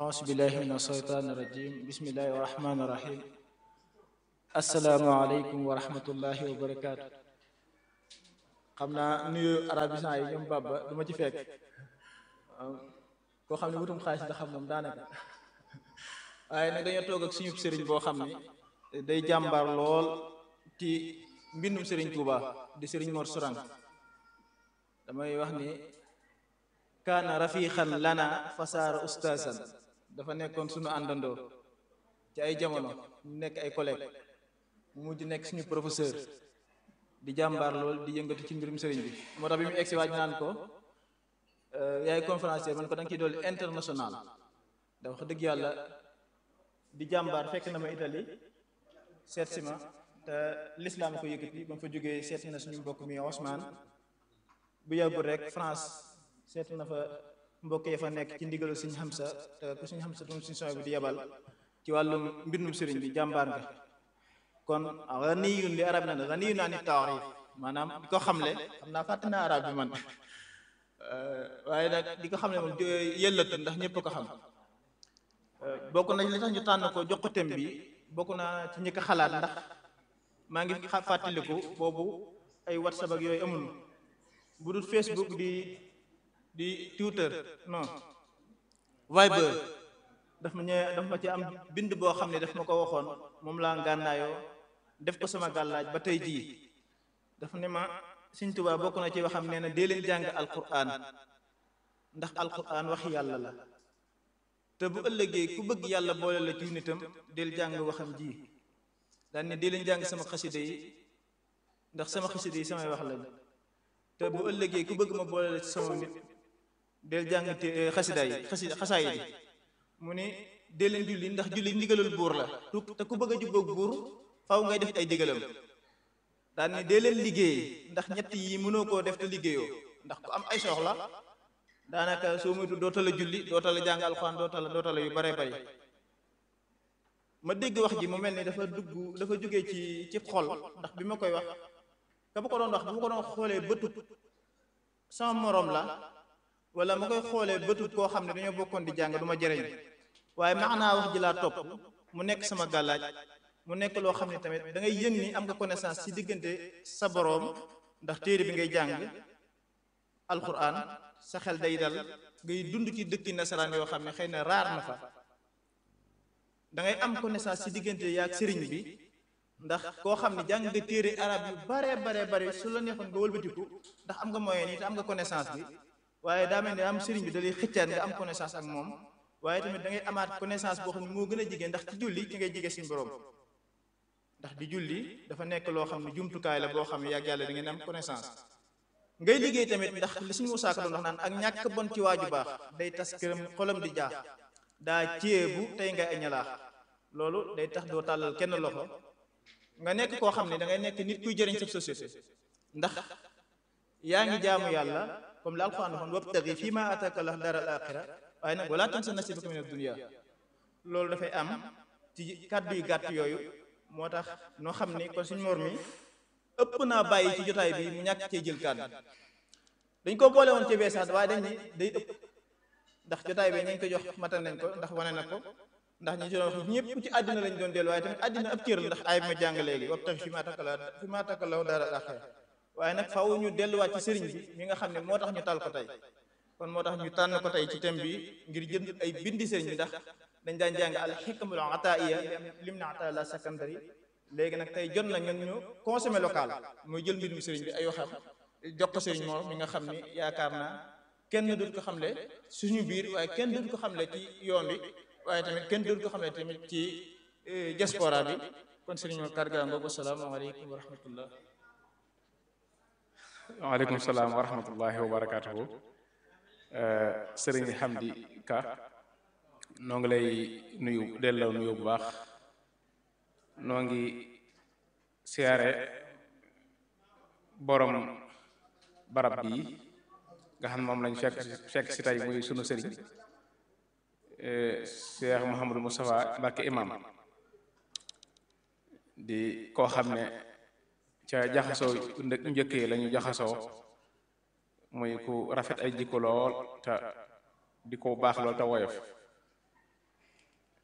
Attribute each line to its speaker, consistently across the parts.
Speaker 1: auzu billahi min asheytaan irajim bismillahi irrahmani irrahim asalaamualeykum wa rahmatullahi wa barakaatu xam naa nuyu arabisant yi ñoom babba du ma ci fekk koo xam ne wutum xaalis la xam moom daanaka waaye nag dañoo toog ak suñu sëriñ boo xam ne day jàmbaar lool ci mbindum sëriñ Tuuba di sëriñ Mor Sourang damay wax ni kaana rafiqan lana fasaara ustaasan dafa nekkoon suñu àndandoo ci ay jamono ñu nekk ay collègue mu mujj nekk suñu professeur di jàmbaar lool di yëngatu ci mbirum sëriñ bi moo tax bi mu egsi waaj naan ko yaay conférencier man ko da nga ciy dolli international da wax dëgg yàlla di jàmbaar fekk na ma Italie seet si ma te l'islam ko yëkkati ba mu fa jógee seet na suñu mbokk mi Ousmane bu yàggul rek France seet na fa mbokk ya fa nekk ci ndigalu suñu xamsa te ku suñu xamsa tum suñu sooy bi di yebal ci wàllum mbindum sëriñ bi jàmbaar nga kon ganiyun li arab na ganiyun ani taarif maanaam di ko xamle xam naa fàtte naa arab bi man waaye nag di ko xamle moom yëllatu ndax ñëpp ko xam bokk nañ li tax ñu tànn ko jox ko thème bi bokk naa ci ñi ko xalaat ndax maa ngi fàttaliku boobu ay whatsapp ak yooyu amul bu dul facebook di di twitter non viber daf ma ñëw daf ma ci am bind boo xam ne daf ma ko waxoon moom laa ngànnaayoo def ko sama gàllaaj ba tey jii dafa ne ma Sëñ Tuubaa bokk na ci waxam nee na dee leen jàng alquran ndax alquran wax yàlla la te bu ëllëgee ku bëgg yàlla boole la ci nitam del jàng waxam ji daan ne dee leen jàng sama xasida yi ndax sama xasida yi samay wax lañ te bu ëllëgee ku bëgg ma boole la ci sama nit del jàng te xasida yi xasida xasaay yi mu ne dee leen julli ndax julli ndigalul buur la te ku bëgg a jubboog buur faw ngay def ay digalam daan ne dee leen liggéey ndax ñett yi mënoo koo def te liggéeyoo ndax ku am ay soxla daanaka soo moytu doota la julli doota la jàng alxuraan doota la doota la yu bare bari ma dégg wax ji mu mel ni dafa dugg dafa jógee ci ci xol ndax bi ma koy wax ka ma ko doon wax bu ma ko doon xoolee bëtut sama moroom la wala ma koy xoolee bëtut koo xam ne dañoo bokkoon di jàng du ma jëriñ waaye maanaa wax ji laa topp mu nekk sama gàllaaj mu nekk loo xam ne tamit da ngay yëg ni am nga connaissance ci diggante sa boroom ndax téere bi ngay jàng alquran sa xel day dal ngay dund ci dëkki nasaraan yoo xam ne xëy na raar na fa da ngay am connaissance ci diggante yaag sëriñ bi ndax koo xam ne jàng nga téere arab yu bare bare bare su la neexoon nga wëlbatiku ndax am nga moyen yi te am nga connaissance bi waaye daa mel ne am sëriñ bi da lay xëccaat nga am connaissance ak moom waaye tamit da ngay amaat connaissance boo xam ne moo gën a jigéen ndax ci julli ci ngay jige suñu borom ndax di julli dafa nekk loo xam ne jumtukaay la boo xam ne yàgg yàlla da ngeen am connaissance ngay liggéey tamit ndax li suñu musaaka doon wax naan ak ñàkk bon ci waaju baax day tas këram xolam di jaax daa ceebu tey ngay añalaax loolu day tax doo tàllal kenn loxo nga nekk koo xam ne da ngay nekk nit kuy jëriñ sa société ndax yaa ngi jaamu yàlla comme la alquran waxoon wabtagi fii ma ataka Allah dara al axira waaye nag wala tansa nasibaka min ad-dunya loolu dafay am ci kàddu yu gàtt yooyu moo tax noo xam ni kon suñ mor mi ëpp naa bàyyi ci jotaay bi mu ñàkk cee jël kàddu dañ ko boole woon ci beesaat waaye dañ ni day ëpp ndax jotaay bi nañ ko jox matal nañ ko ndax wane na ko ndax ñi ci doon wax ñëpp ci àddina lañ doon dellu waaye tamit àddina ab cër la ndax ay ma jàng léegi wap tax fi ma takkala fi ma takkalaw dara axee waaye nag faaw ñu delluwaat ci sëriñ bi mi nga xam ne moo tax ñu tal ko tey kon moo tax ñu tànn ko tey ci thème bi ngir jënd ay bindi sëriñ bi ndax dañ daan jàng al xikmul ataiya lim na ata la secondary léegi nag tey jot na ñun ñu consommer local muy jël mbindum sëriñ bi ay waxam jox ko sëriñ moom mi nga xam ni yaakaar naa kenn dut ko xamle suñu biir waaye kenn dut ko xamle ci yoon bi waaye tamit kenn dut ko xamle tamit ci diaspora bi kon sëriñ mo karga ngoogu asalaamaaleykum wa rahmatullah
Speaker 2: waaleykum salaam wa rahmatullahi wa barakatuhu sëriñ Hamdi Ka noo ngi lay nuyu delloo nuyu bu baax noo ngi siyaare borom barab bii nga xam moom lañ fekk fekk si tey muy sunu sëriñ Cheikh Mouhamadou Moustapha Mbacké imam di koo xam ne ca jaxasoo njëkk yi la ñu jaxasoo muy ku rafet ay jikko lool te di ko baax lool te woyof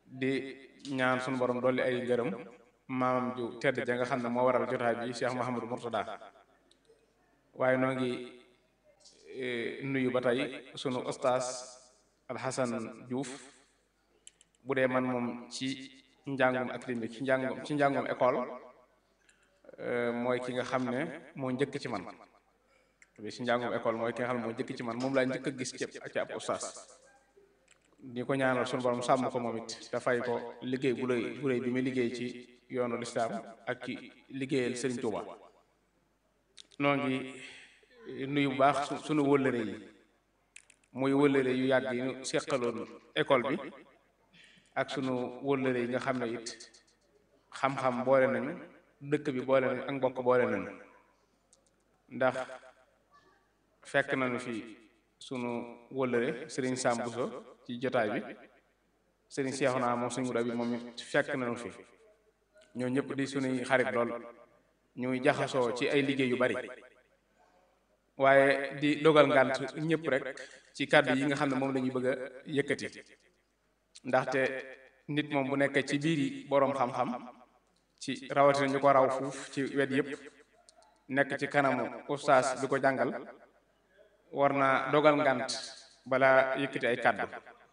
Speaker 2: di ñaan sunu borom dolli ay ngërëm maamam ju tedd ja nga xam ne moo waral jotaay bi Cheikh Mouhamadou Mourtada waaye noo ngi nuyu ba tey sunu ustaas Alxasan Diouf bu dee man moom ci njàngum académique ci njàngum ci njàngum école mooy ki nga xam ne moo njëkk ci man bi ci njàngum école mooy ki nga xam ne moo njëkk ci man moom laa njëkk a gis ci ci ab ustaas di ko ñaanal sunu borom sàmm ko moom it dafay ko liggéey bu rëy bu rëy bi muy liggéey ci yoonu lislaam ak ci liggéeyal Serigne Touba noo ngi nuyu bu baax sunu wëllëre yi muy wëllëre yu yàgg yi ñu seqaloon école bi ak sunu wëllëre yi nga xam ne it xam-xam boole nañu dëkk bi boole nañu ak mbokk boole nañu ndax fekk nañu fi sunu wëllëre Serigne Sam Bousso ci jotaay bi Serigne Cheikhouna moom suñu bi moom it fekk nañu fi ñoo ñëpp di sunuy xarit lool ñuy jaxasoo ci ay liggéey yu bari waaye di dogal ngant ñëpp rek ci kàddu yi nga xam ne moom la ñuy bëgg a yëkkati ndaxte nit moom bu nekkee ci biir yi boroom xam-xam ci rawatina ñu ko raw fuuf ci wet yëpp nekk ci kanamu ustaas bi ko jàngal war naa dogal ngant balaa yëkkati ay kàddu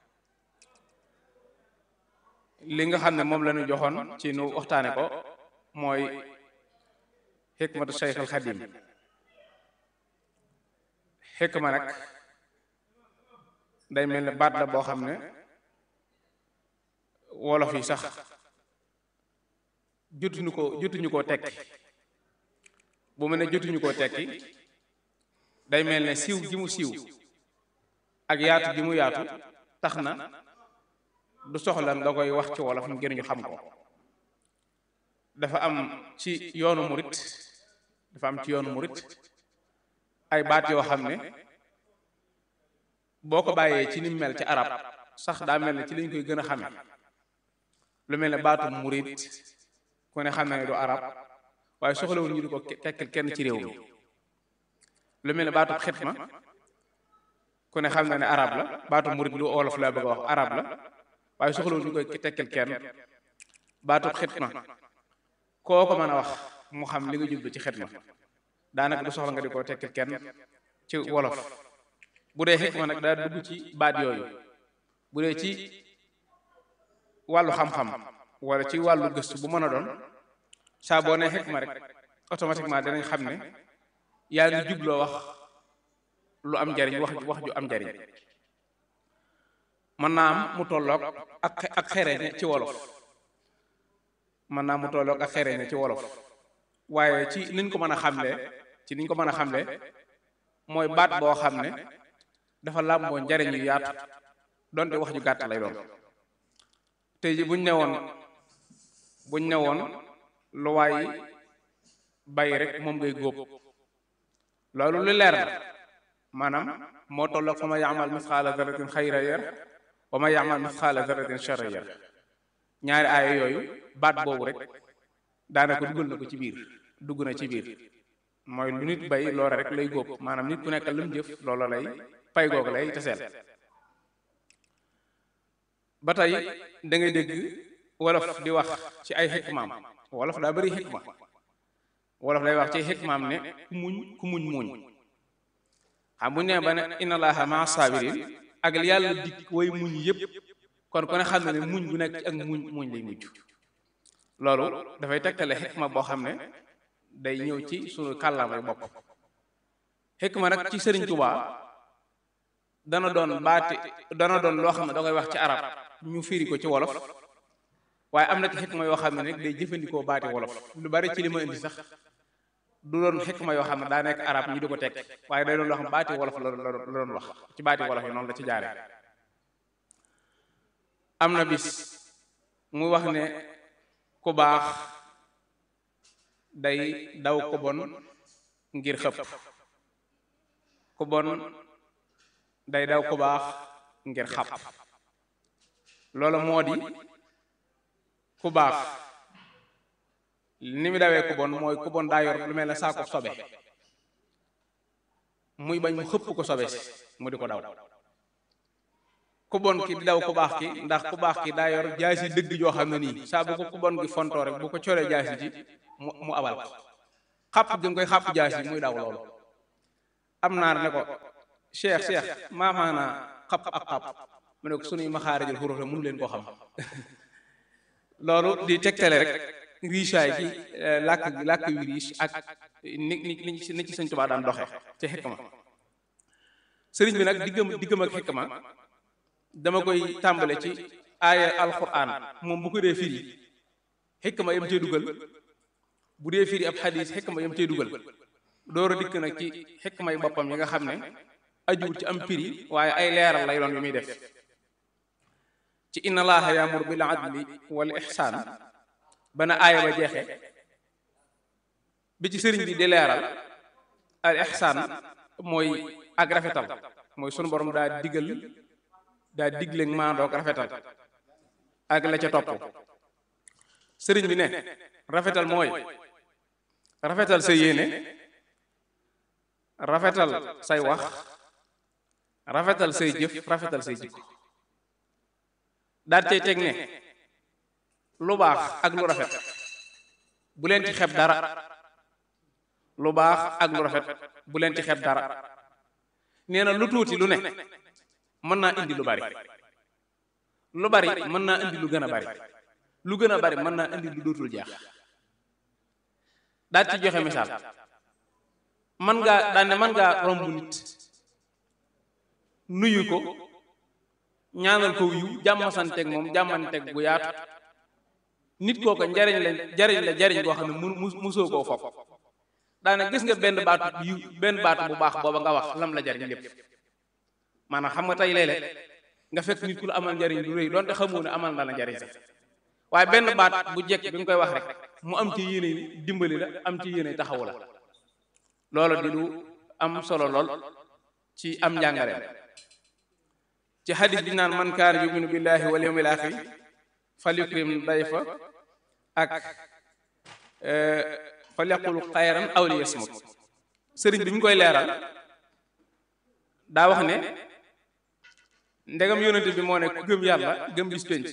Speaker 2: li nga xam ne moom la ñu joxoon ci nu waxtaane ko mooy xikmatu Cheikh al Xadim xikma nag day mel ne baat la boo xam ne wolof yi sax jotuñu ko jotuñu koo tekki bu mel ne jotuñu koo tekki day mel ne siiw gi mu siiw ak yaatu gi mu yaatu tax na du soxla nga koy wax ci wolof ngir ñu xam ko dafa am ci yoonu murit dafa am ci yoonu murit ay baat yoo xam ne boo ko bàyyee ci ni mel ci arab sax daa mel ne ci lañ koy gën a xame lu mel ne baatu murit ku ne xam ne du arab waaye soxlawul ñu di ko tekkal kenn ci réew mi lu mel ne baatu xitma ku ne xam na ne arab la baatu murit lu wolof laa bëgg a wax arab la waaye soxlawul ñu koy tekkal kenn baatu xitma koo ko mën a wax mu xam li nga jublu ci xitma daanaka du soxla nga di ko tekkal kenn ci wolof bu dee xikma nag daa dugg ci baat yooyu bu dee ci wàllu xam-xam wala ci wàllu gëstu bu mën a doon saa boo nee xikma rek automatiquement danañ xam ne yaa ngi jubloo wax lu am njariñ wax wax ju am njariñ mën naa am mu tolloog ak ak xereñe ci wolof mën naa mu tolloog ak xereñe ci wolof waaye ci niñ ko mën a xamle ci niñ ko mën a xamle mooy baat boo xam ne dafa làmboo njariñ yu yaatu donte wax ju gàtt lay doon tey ji buñ ne woon buñ ne woon lu waay bay rek moom ngay góob loolu lu leer la maanaam moo tolloog fa ma yaamal misxaala daratin xayra yar wa ma yaamal misxaala daratin charra yar ñaari aaya yooyu baat boobu rek daanaka dugal na ko ci biir dugg na ci biir mooy lu nit bay loola rek lay góob maanaam nit ku nekk lu mu jëf loola lay pay googu lay teseel ba tey da ngay dégg wolof di wax ci ay xikmaam wolof daa bari xikma wolof day wax ci xikmaam ne ku muñ ku muñ muñ xam bu ñu nee ba ne inna allaha maa sabirin ak yàlla dikk way muñ yëpp kon ku ne xam na ne muñ bu nekk ci ak muñ muñ lay mujj loolu dafay tegtale xikma boo xam ne day ñëw ci sunu kàllaamay bopp xikma nag ci sëriñ Tuubaa dana doon baati dana doon loo xam ne da koy wax ci arab ñu firi ko ci wolof waaye am na ci xikma yoo xam ne nag day jëfandikoo baati wolof lu bari ci li ma indi sax du doon xikma yoo xam ne daa nekk arab ñu di ko teg waaye day doon loo xam baati wolof la la doon wax ci baati wolof yi noonu la ci jaare am na bis mu wax ne ku baax day daw ko bon ngir xëpp ku bon day daw ku baax ngir xàpp loolu moo di ku baax ni mu dawee ku bon mooy ku bon daa yor lu mel ne saako sobe muy bañ mu xëpp ko sobe si mu di ko daw ku bon ki di daw ku baax ki ndax ku baax ki daa yor jaasi dëgg joo xam ne nii saa bu ko ku bon gi fontoo rek bu ko coree jaasi ji mu mu abal ko xàpp gi mu koy xàpp jaasi muy daw loolu am naar ne ko cheikh cheikh maamaana xàpp ak xàpp mu ne ko sunuy maxaarijul xuruf la mënu leen koo xam loolu di tegtale rek richaay ci làkk làkk yu riche ak ni ni ni ci sëñ Tuubaa daan doxe ci xikma sëriñ bi nag diggam diggam ak xikma dama koy tàmbale ci aaya alquran moom bu ko dee firi xikma yam cee dugal bu dee firi ab xadis xikma yam cee dugal door a dikk nag ci xikma yi boppam yi nga xam ne ajuwul ci am firi waaye ay leeral lay doon yu muy def ci inna allaha yaamur bil adli wal ihsaan bana aaya ba jeexe bi ci sëriñ bi di leeral al ihsaan mooy ak rafetal mooy sunu borom daa digal daa digle maandoog rafetal ak la ca topp sëriñ bi ne rafetal mooy rafetal sa yéene rafetal say wax rafetal say jëf rafetal say jikko daal cay teg ne lu baax ak lu rafet bu leen ci xeb dara lu baax ak lu rafet bu leen ci xeb dara nee na lu tuuti lu ne mën naa indi lu bari lu bari mën naa indi lu gën a bari lu gën a bari mën naa indi lu dootul jeex daal ci joxe misaal man ngaa daan ne mën ngaa romb nit nuyu ko ñaanal ko yiw jàmmasanteeg moom jàmmanteeg bu yaatu nit kooka njariñ la jariñ la jariñ boo xam ne mu musoo koo fopp daane gis nga benn baatu yiw benn baatu bu baax booba nga wax lam la jariñ lépp maanaam xam nga tey léeg-léeg nga fekk nit ku la amal njariñ lu rëy donte xamoo ne amal na la njariñ sax waaye benn baat bu jekk bi nga koy wax rek mu am ci yéene dimbali la am ci yéene taxawu la loolu di lu am solo lool ci am njàngareem ci xadis bi naan man kaana yuminu billahi wal yawmil axir falyukrim dayfa ak falyaqul xayran aw liyasmut sëriñ bi ñu koy leeral daa wax ne ndegam yonente bi moo ne ku gëm yàlla gëm bis penc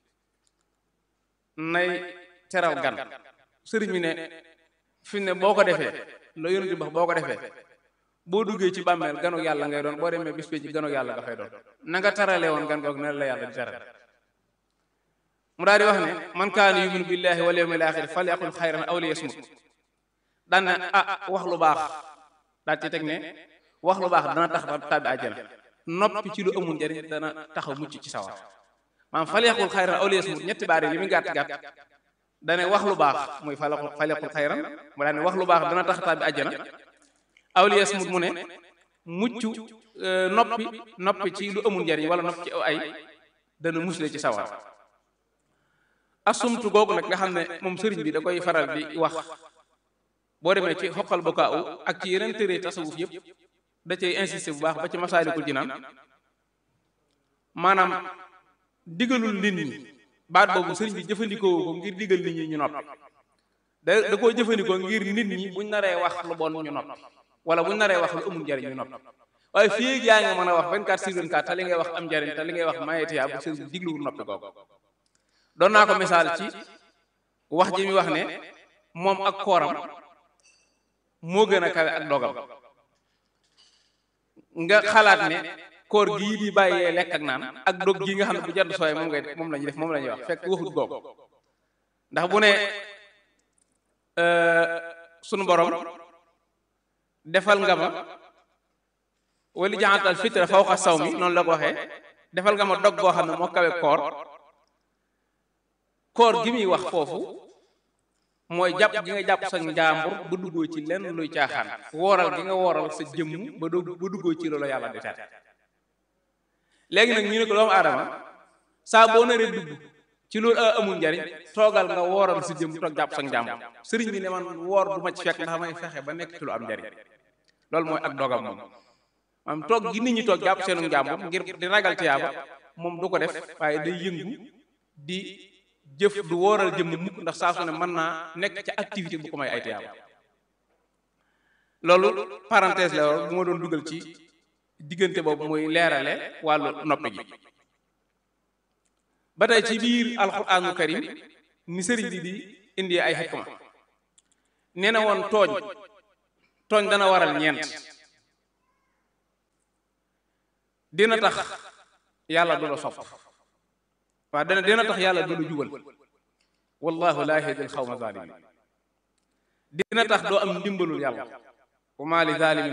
Speaker 2: nay teral gan sëriñ bi ne fi ne boo ko defee la yonente bi wax boo ko defee boo duggee ci bàmmeel ganu yàlla ngay doon boo demee bis penc ganu yàlla nga fay doon na nga tarale woon gan goog ne la yàlla di teral mu daal di wax ne man kaana yuminu billahi wal yawmil axir falyaqul xayran aw liyasmut daan ne ah wax lu baax daal ci teg ne wax lu baax dana tax ba tàbbi àjjana noppi ci lu amul njariñ dana taxaw mucc ci sawar maanaam falyaqul xayran aw liyasmut ñetti baari li muy gàtt gàtt dane wax lu baax mooy falyaqul falyaqul xayran mu daal ne wax lu baax dana tax tàbbi àjjana aw liyasmut mu ne mucc noppi noppi ci lu amul njariñ wala noppi ci aw ay dana musle ci sawar asumtu googu nag nga xam ne moom sëriñ bi da koy faral di wax boo demee ci xoqal bokaaw ak ci yeneen tëree tasawuf yëpp da cay insisté bu baax ba ci masaalikul jinaan maanaam digalul nit ñi baat boobu sëriñ bi jëfandikoo ko ngir digal nit ñi ñu noppi da da koo jëfandikoo ngir nit ñi buñ naree wax lu bon ñu noppi wala buñ naree wax lu amul njariñ ñu noppi waaye fii ak yaa ngi mën a wax 24 sur 24 te li ngay wax am njariñ te li ngay wax mayeetiyaa bu sëriñ bi digluwul noppi googu doon naa ko misaal ci wax ji mi wax ne moom ak kooram moo gën a kawe ak dogam nga xalaat ne koor gii di bàyyee lekk ak naan ak dog gii nga xam ne bu jant sooyee moom ngay moom la ñuy def moom la ñuy wax fekk waxut googu ndax bu ne sunu borom defal nga ma wali jaxantal fitra fawqa saw mi noonu la ko waxee defal nga ma dog goo xam ne moo kawe koor koor gi muy wax foofu mooy jàpp gi nga jàpp sa njaambur ba duggoo ci lenn luy caaxaan wooral gi nga wooral sa jëmm ba doo ba duggoo ci loolu yàlla di tere léegi nag ñu ne ko doomu aadama saa boo naree dugg ci loolu amul njariñ toogal nga wooral sa jëmm toog jàpp sa njaambur sëriñ bi ne man woor du ma ci fekk ndax may fexe ba nekk ci lu am njariñ loolu mooy ak dogam moom maanaam toog gi nit ñi toog jàpp seenu njaambur ngir di ragal tiyaaba moom du ko def waaye day yëngu di jëf du wóoral jëmm mukk ndax saa su ne mën naa nekk ca activité bu ko may ay tiyaaba loolu parenthèse la war bu ma doon dugal ci diggante boobu muy leerale wàllu noppi gi ba tey ci biir alquraanu karim ni sëriñ bi di indi ay xikma nee na woon tooñ tooñ dana waral ñeent dina tax yàlla du la sopp waaw dana dina tax yàlla du la jubal wallahu laa yahdil xawma zalimin dina tax doo am ndimbalul yàlla wa ma li zalimin